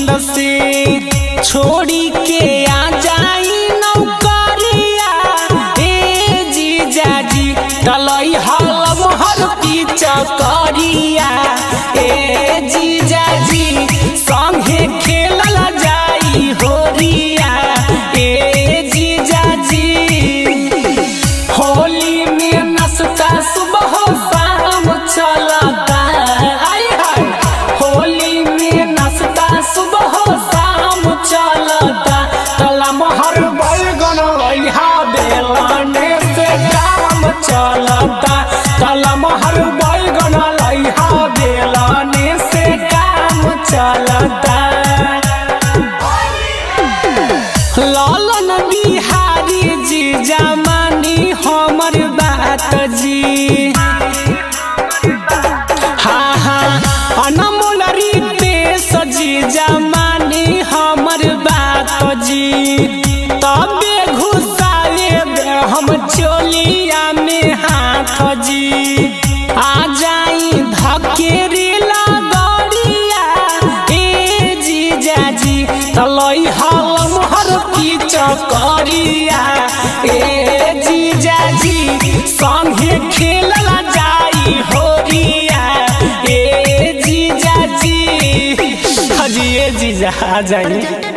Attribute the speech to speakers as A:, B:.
A: नींद से छोड़ी के आ जाई नौकरिया ए जीजा जी तलई हलम हर की चकरिया ए जीजा जी संगे खेलल जाई होरिया ए जीजा जी होली में नसता सुबह शाम चलता हाय हाय होली में नसता सुबह शाम चलता तला महर बैगन लइहा बेलने से काम चलता तला महर बैगन लइहा बेलने से काम चलता लालन बिहारी जी जमानी हमर बात जी हाँ हाँ अनमोल रितेश जी जमानी हमर बात जी तबे घुसाए दे हम चोलिया में हाथ जी आ जाई धकेरी लगड़िया ए जीजा जी तलई हलम हर की चकरिया ए जीजा जी संगे खेलला जाई होरिया ए जीजा जी हजी ए जीजा आ जाई